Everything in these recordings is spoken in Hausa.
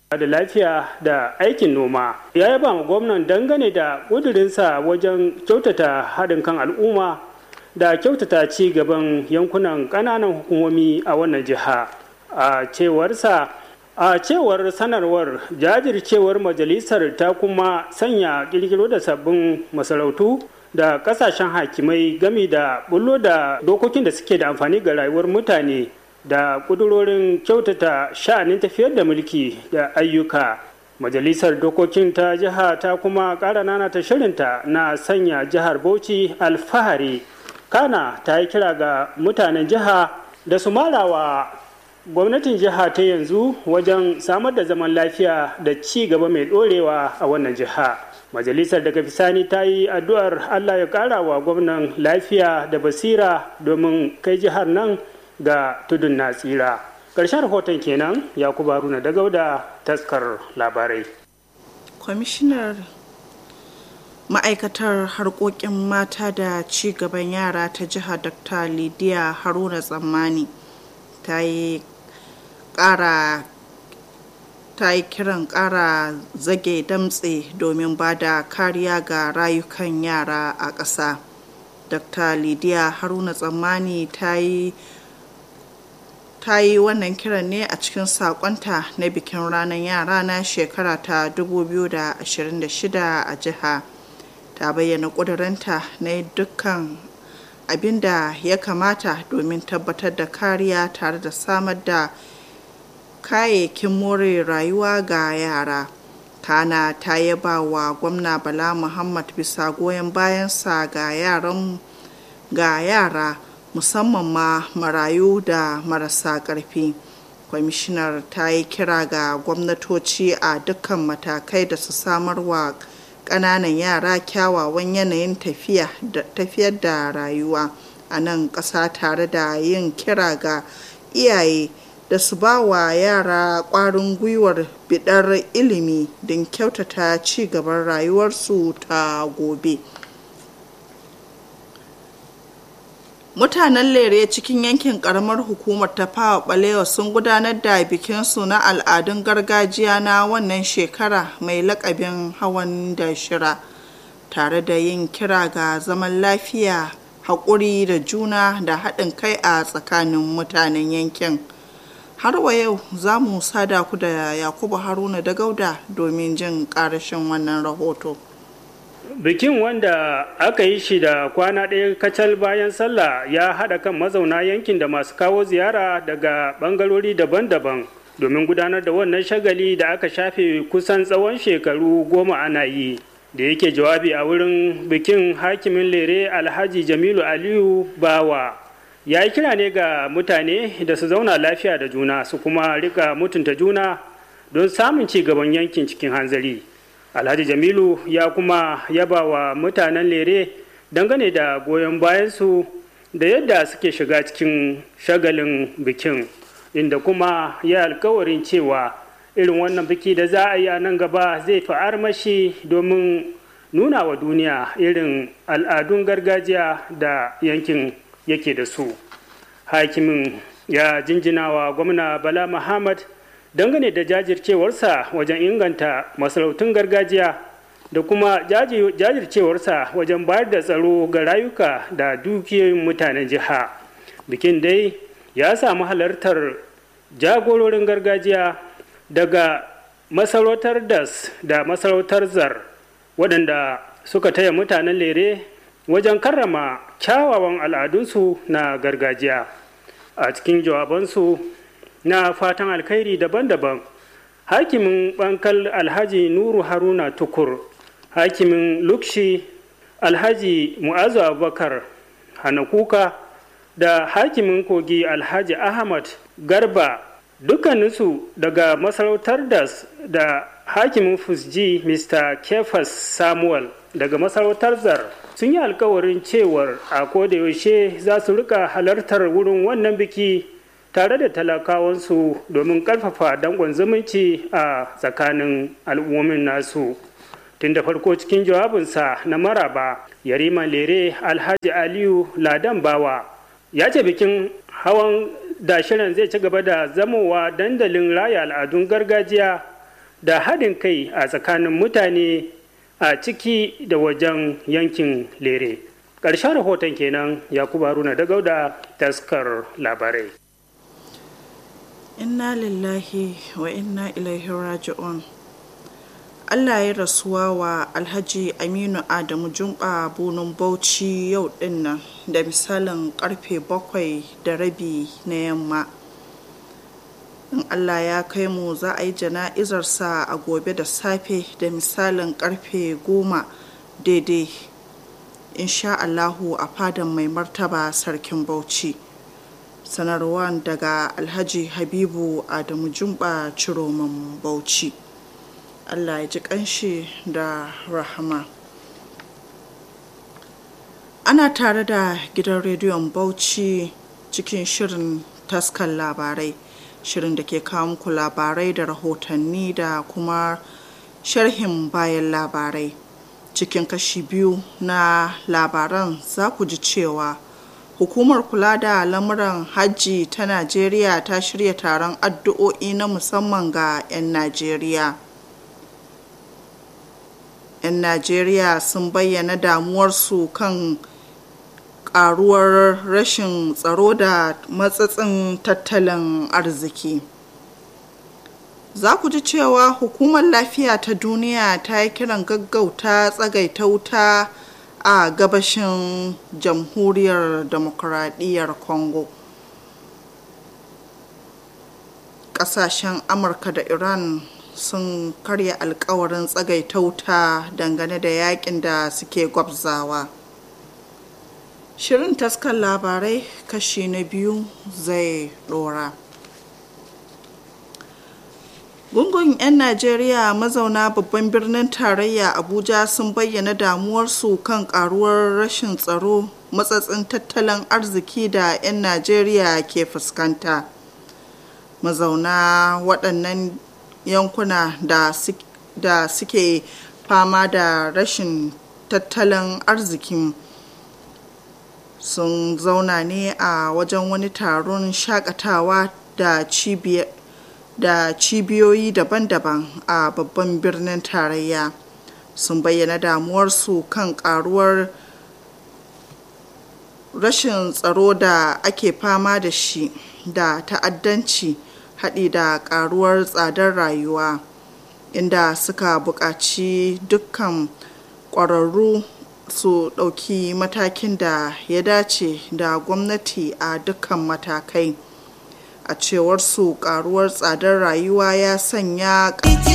da lafiya da aikin noma ya yaba ma gwamnan dangane da ƙudurinsa wajen kyautata haɗin kan al'umma da kyautata ci gaban yankunan ƙananan hukumomi a wannan jiha a cewarsa a cewar sanarwar jajircewar majalisar ta kuma sanya kirkiro da sabbin masarautu da kasashen hakimai gami da bullo da dokokin da suke da amfani ga rayuwar mutane da kudurorin kyautata sha'anin tafiyar da mulki da ayyuka majalisar dokokin ta jiha ta kuma ƙara nana ta shirinta na sanya jihar bauchi alfahari kana ta yi kira ga mutanen jiha da su marawa gwamnatin jiha ta yanzu wajen samar da zaman lafiya da ci gaba mai ɗorewa a wannan jiha majalisar daga bisani ta yi addu'ar allah ya ƙara wa gwamnan lafiya da basira domin kai jihar nan ga tudun na tsira ƙarshen rahoton kenan yakubu haruna da gauda taskar labarai kwamishinar ma'aikatar harkokin mata da ci gaban yara ta jihar dr lidiya haruna tsammani ta yi kara ta yi kiran kara zage damtse domin ba da kariya ga rayukan yara a ƙasa dr lidiya haruna tsammani ta yi ta yi wannan kiran ne a cikin sakonta na bikin ranar yara na shekara ta 2026 a jiha ta bayyana ƙudurinta na dukkan abin da ya kamata domin tabbatar da kariya tare da samar da kayayyakin more rayuwa ga yara kana ta yaba wa gwamna bala muhammad bisa goyon bayansa ga yaran ga yara musamman ma marayu da marasa ƙarfi kwamishinar ta yi kira ga gwamnatoci a dukkan matakai da su samar wa ƙananan yara kyawawan yanayin tafiyar da rayuwa a nan ƙasa tare da yin kira ga iyaye da su ba wa yara ƙwarin gwiwar bidar ilimi don kyautata ci gaban rayuwarsu ta gobe. mutanen lere cikin yankin karamar hukumar ta fawa balewa sun gudanar da bikinsu na al'adun gargajiya na wannan shekara mai lakabin hawan da shira tare da yin kira ga zaman lafiya haƙuri da juna da haɗin kai a tsakanin mutanen yankin har wa yau za mu sada ku da yakubu haruna da gauda domin jin ƙarashin wannan rahoto bikin wanda aka yi shi da kwana ɗaya kacal bayan sallah ya haɗa kan mazauna yankin da masu kawo ziyara daga ɓangarori daban-daban domin gudanar da wannan shagali da aka shafe kusan tsawon shekaru goma ana yi da yake jawabi a wurin bikin hakimin lere alhaji jamilu aliyu bawa ya yi kira ne ga mutane da su zauna lafiya da juna su kuma rika mutunta juna don samun ci gaban yankin cikin hanzari alhaji jamilu ya kuma yaba wa mutanen lere dangane da goyon bayansu da yadda suke shiga cikin shagalin bikin inda kuma ya alkawarin cewa irin wannan biki da za a yi a nan gaba zai fi armashi domin nuna wa duniya irin al'adun gargajiya da yankin yake da su hakimin ya jinjina wa gwamna bala muhammad dangane da jajircewarsa wajen inganta masarautun gargajiya da kuma jajircewarsa wajen bayar da tsaro ga rayuka da dukiyoyin mutanen jiha bikin dai ya samu halartar jagororin gargajiya daga masarautar das da masarautar zar waɗanda suka taya mutanen lere wajen karrama kyawawan al'adunsu na gargajiya a cikin jawabansu na fatan alkhairi daban-daban hakimin bankal alhaji nuru haruna tukur hakimin lukshi alhaji mu'azu abubakar hanakuka da hakimin kogi alhaji ahmad garba dukkaninsu daga masarautar das da hakimin fusji mr kefas samuel daga masarautar zar sun yi alkawarin cewar a kodayaushe za su rika halartar wurin wannan biki tare da talakawansu domin karfafa dangon zumunci a tsakanin al'ummomin nasu tun da farko cikin jawabinsa na maraba yarima lere alhaji aliyu ladan bawa ya ce bikin hawan da shirin zai ci gaba da zamowa dandalin raya al'adun gargajiya da haɗin kai a tsakanin mutane a ciki da wajen yankin lere ƙarshen rahoton kenan yakubu haruna da gauda taskar labarai inna lillahi wa inna ilaihi raji'un allah ya rasuwa wa alhaji aminu adamu jumba bunun bauchi yau dinnan da misalin karfe bakwai da rabi na yamma in allah ya kai mu za a yi jana'izarsa a gobe da safe da misalin karfe goma daidai insha allahu a fadan mai martaba sarkin bauchi sanarwar daga alhaji habibu adamu jumba ciroman bauchi allah ya ji kanshi da rahama ana tare da gidan rediyon bauchi cikin shirin taskan labarai shirin da ke kawo muku labarai da rahotanni da kuma sharhin bayan labarai cikin kashi biyu na labaran za ku ji cewa hukumar kula da lamuran hajji ta najeriya ta shirya taron addu'o'i na musamman ga 'yan najeriya 'yan najeriya sun bayyana damuwarsu kan karuwar rashin tsaro da matsatsin tattalin arziki za ku ji cewa hukumar lafiya ta duniya ta yi kiran gaggauta tsagaita wuta a gabashin jamhuriyar demokuraɗiyyar congo ƙasashen amurka da iran sun karya alkawarin tsagaita wuta dangane da yakin da suke gwabzawa shirin taskar labarai kashi na biyu zai dora gungun 'yan najeriya mazauna babban birnin tarayya abuja sun bayyana damuwarsu kan karuwar rashin tsaro matsatsin tattalin arziki da 'yan najeriya ke fuskanta mazauna waɗannan yankuna da suke fama da rashin tattalin arzikin sun zauna ne a wajen wani taron shakatawa da cibiyoyi daban-daban a babban birnin tarayya sun bayyana damuwarsu kan karuwar rashin tsaro da ake fama da shi da ta'addanci haɗi da karuwar tsadar rayuwa inda suka buƙaci dukkan ƙwararru su ɗauki matakin da ya dace da gwamnati a dukkan matakai a cewar su karuwar tsadar rayuwa ya sanya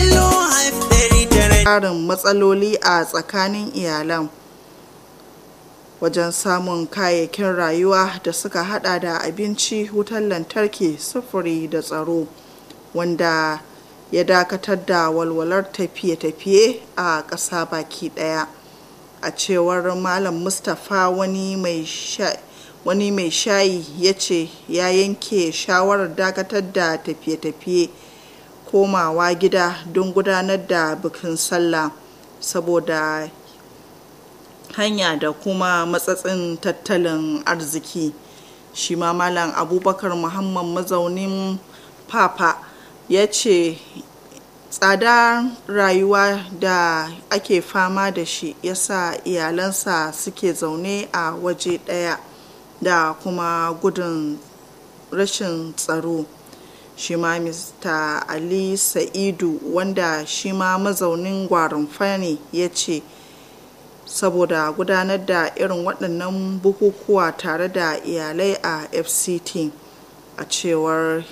ƙarin matsaloli a tsakanin iyalan wajen samun kayayyakin rayuwa da suka hada da abinci wutar lantarki sufuri da tsaro wanda ya dakatar da walwalar tafiye-tafiye a ƙasa baki ɗaya. a cewar malam mustapha wani mai shayi ya ce ya yanke shawarar dakatar da tafiye-tafiye komawa gida don gudanar da bikin sallah saboda hanya da kuma matsatsin tattalin arziki shi ma malam abubakar muhammad mazaunin papa ya ce tsada rayuwa da ake fama da shi yasa iyalansa suke zaune a waje ɗaya da kuma gudun rashin tsaro shi ma mr ali sa'idu wanda shi ma mazaunin gwarinfa ne ya ce saboda gudanar da irin waɗannan bukukuwa tare da iyalai a fct a cewar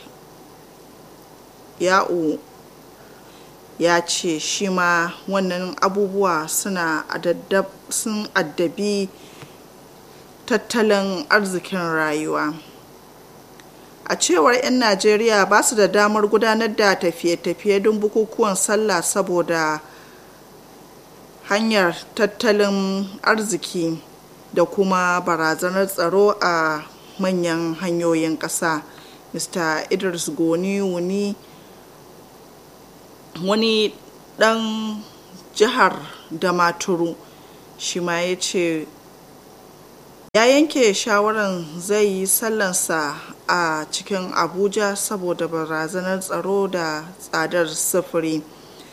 ya'u ya ce shi ma wannan abubuwa suna sun addabi tattalin arzikin rayuwa a cewar 'yan najeriya ba su da damar gudanar da tafiye-tafiye don bukukuwan sallah saboda hanyar tattalin arziki da kuma barazanar tsaro a manyan hanyoyin ƙasa mr idris goni wuni wani ɗan jihar damaturu shi ma ya ce ya yanke shawarar zai yi sallansa a cikin abuja saboda barazanar tsaro da tsadar sufuri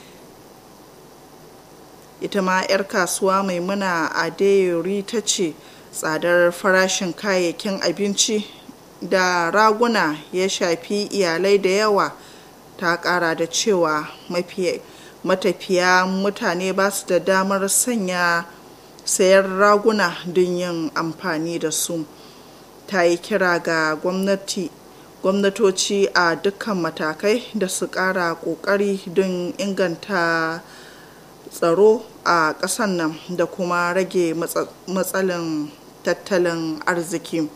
ita ma 'yar kasuwa maimuna adeyori ta ce tsadar farashin kayayyakin abinci da raguna ya shafi iyalai da yawa ta kara da cewa matafiya mutane ba su da damar sanya sayar raguna don yin amfani da su ta yi kira ga gwamnati gwamnatoci a dukkan matakai da su kara kokari don inganta tsaro a ƙasar nan da kuma rage matsalin tattalin arziki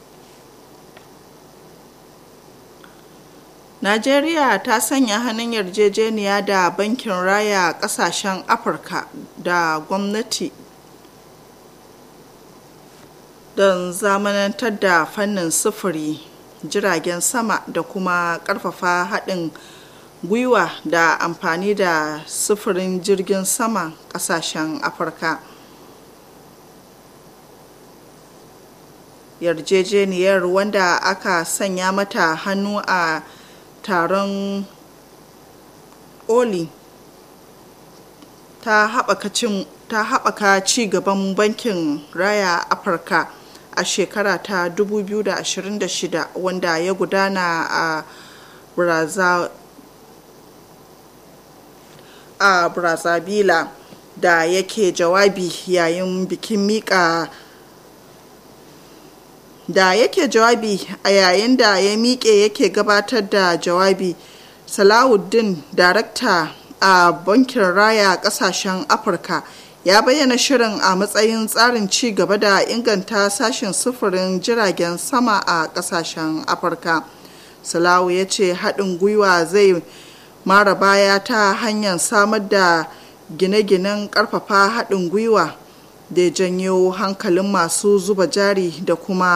najeriya ta sanya hannun yarjejeniya da bankin raya kasashen afirka da gwamnati don zamanantar da fannin sufuri jiragen sama da kuma karfafa haɗin gwiwa da amfani da sufurin jirgin sama ƙasashen afirka yarjejeniyar wanda aka sanya mata hannu a taron oli ta haɓaka ci gaban bankin raya afirka a shekara ta 2026 wanda ya gudana a a brazzaville da yake jawabi yayin bikin mika da yake jawabi a yayin da ya miƙe yake gabatar da jawabi salahuddin darakta a bankin raya ƙasashen afirka ya bayyana shirin a matsayin tsarin ci gaba da inganta sashen sufurin jiragen sama a ƙasashen afirka salawu ya ce haɗin gwiwa zai mara baya ta hanyar samar da gine-ginen ƙarfafa haɗin gwiwa da janyo hankalin masu zuba jari da kuma